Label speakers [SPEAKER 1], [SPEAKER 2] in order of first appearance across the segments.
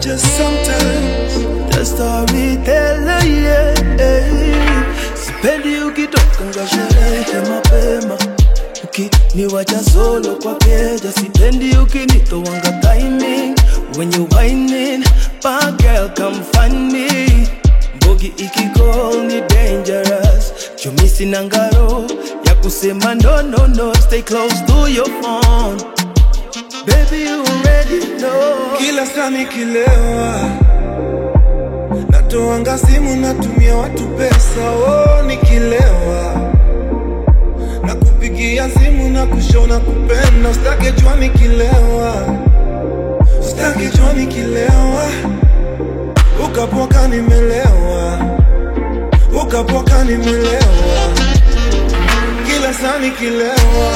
[SPEAKER 1] just sometimes
[SPEAKER 2] the storyteller yeah. Sipendi ukitoka nga sherehe mapema ukiniwacha solo kwa keja, sipendi ukinitowanga timing when you whining, bad girl come find me. Mbogi ikigol ni dangerous, chumisi na ngaro ya kusema no no no, stay close to your phone. Baby you already know.
[SPEAKER 1] kila saa nikilewa natoanga simu natumia watu pesa oh, nikilewa na kupigia simu na kushona kupenda ustake jua nikilewa ustake jua nikilewa ukapoka nimelewa ukapoka nimelewa kila saa nikilewa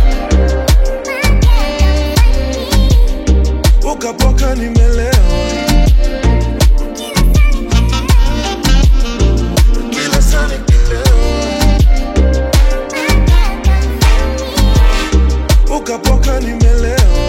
[SPEAKER 1] ukapoka nimelewa kila saa nikilewa ukapoka nimelewa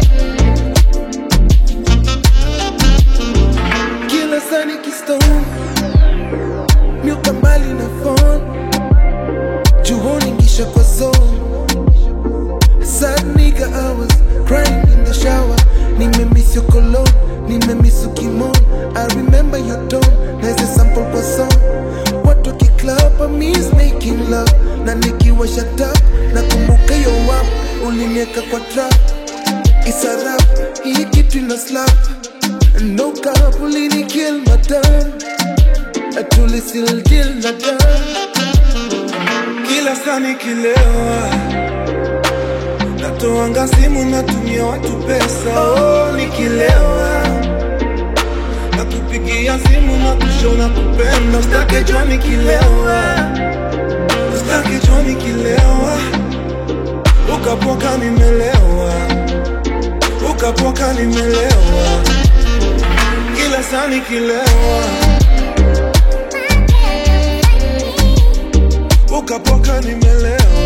[SPEAKER 2] kila saa nikistone miuka mbali na phone juhoni ngisha kwa zone sad nigga I was crying in the shower nimemiss your cologne nimemiss ukimon I remember your tone naeze sample kwa song watu wakiclub I miss making love na nikiwa shut up na kumbuka yo wap ulinieka kwa trap isarap hii kitu ina slap no cap ulini kill madam atuli still deal na dam
[SPEAKER 1] kila saa nikilewa natoanga simu natumia watu pesa oh, nikilewa na kupigia simu na kushona kupenda ustake jua nikilewa ustake jua nikilewa ukapoka nimelewa ukapoka nimelewa kila saa nikilewa ukapoka nimelewa